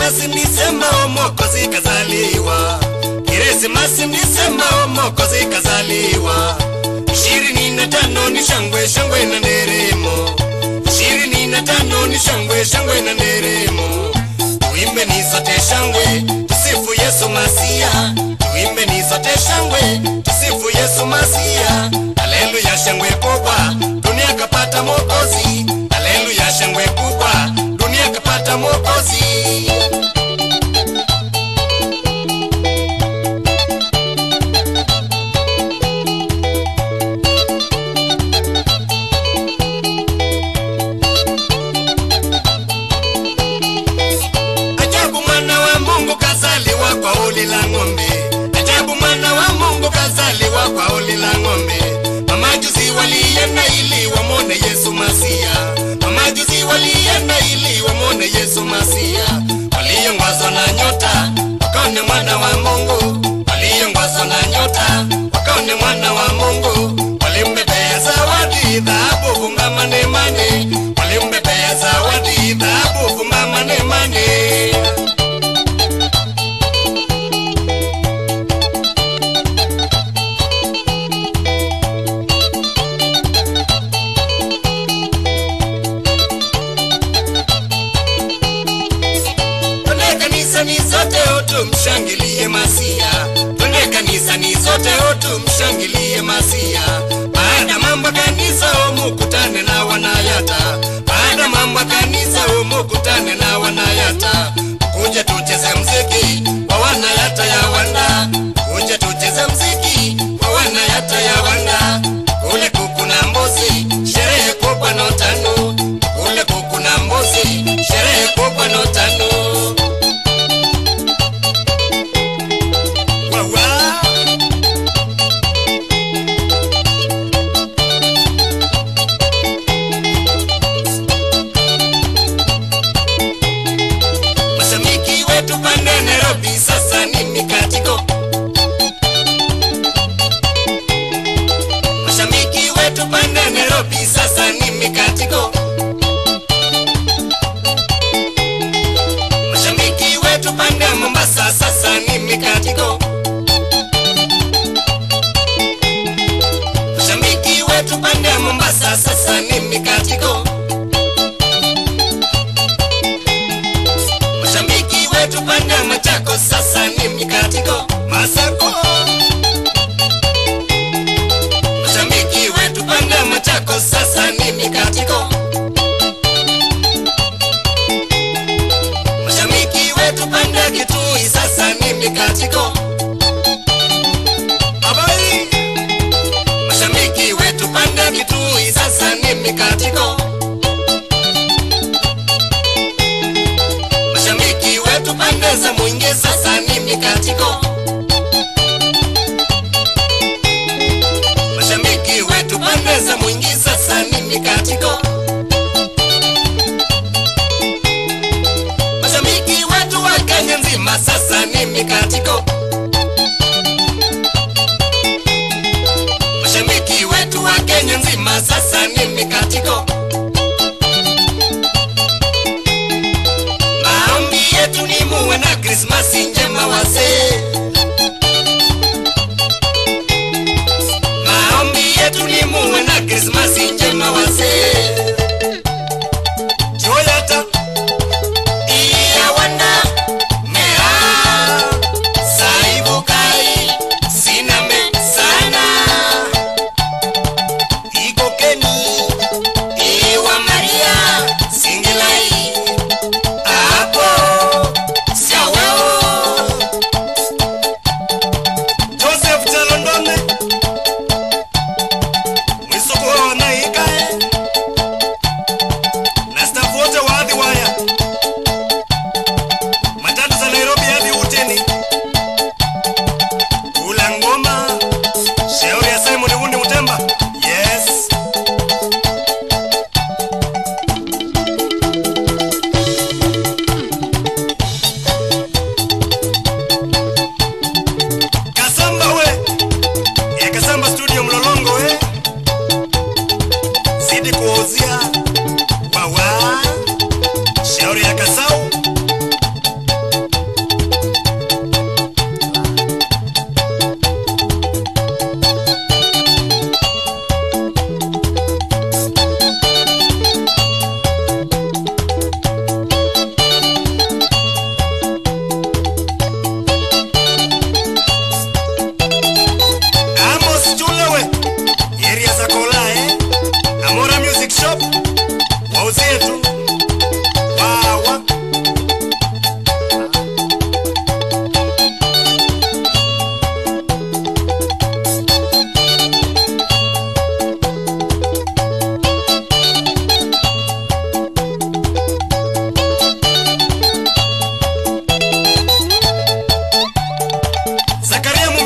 Krismasi nisemao Mwokozi kazaliwa, Krismasi nisemao Mwokozi kazaliwa. Ishirini na tano ni shangwe shangwe na nderemo, ishirini na tano ni shangwe shangwe na nderemo. Tuimbe ni sote shangwe, tusifu Yesu Masia. Tuimbe ni sote shangwe, tusifu Yesu Masia. Haleluya, shangwe kubwa, dunia kapata Mwokozi. Haleluya, shangwe kubwa, dunia kapata Mwokozi. Ajabu mwana wa Mungu kazaliwa kwa uli la ng'ombe. Ajabu mwana wa Mungu kazaliwa kwa uli la ng'ombe. Mamajuzi walienda ili wamwone Yesu Masia. Mamajuzi walienda ili wamwone Yesu Masia. Waliongozwa na nyota wakaone mwana wa Mungu. Waliongozwa na nyota wakaone mwana wa Mungu. Walimbebea zawadi dhahabu funga mane mane. Walimbebea zawadi dhahabu funga mane mane. Twende kanisani sote otu mshangilie Masia. Twende kanisani sote otu mshangilie Masia. Baada mambo kanisa umukutane na wanayata. Baada mambo kanisa umukutane na wanayata. Kuja tucheze mziki wa wanayata ya wanda. Kuja tucheze mziki wa wanayata ya wanda. Kule kuku na mbuzi, sherehe kubwa no tano. Kule kuku na mbuzi, sherehe kubwa no tano. Wawa. Mashabiki wetu pande Nairobi sasa ni mikatiko. Mashabiki wetu pande Nairobi sasa ni mikatiko. Mashabiki wetu pande Mombasa sasa ni mikatiko. Mashabiki wetu pande Mombasa sasa ni mikatiko. Mashabiki wetu pande Machako sasa ni mikatiko. Masako. Mashabiki wetu pande Machako sasa ni mikatiko. Mashabiki wetu pande Kitui sasa ni mikatiko. Abai. Mashabiki wetu pande Kitui sasa ni mikatiko. Mashabiki wetu pande za Mwingi sasa ni mikatiko. Mashabiki wetu pande za Mwingi sasa ni mikatiko. Mashabiki wetu wa Kenya nzima sasa ni mikatiko. Mashabiki wetu wa Kenya nzima sasa ni mikatiko. Maombi yetu ni muwe na Krismasi njema wazee. Maombi yetu ni muwe na Krismasi njema wazee. Joyata iya wanda mea saibukai siname sana igokeni iwa Maria singilai hapo siaweo Joseph Chalondone mwisoko wanaikae na staff wote wa Adhi Waya matatu za Nairobi hadi Uteni kula ngoma shauri ya Simon Wundi Mutemba yes Kasamba we ya Kasamba studio Mlolongo we zidi kuozia wawa shauri ya Kasau Zakaria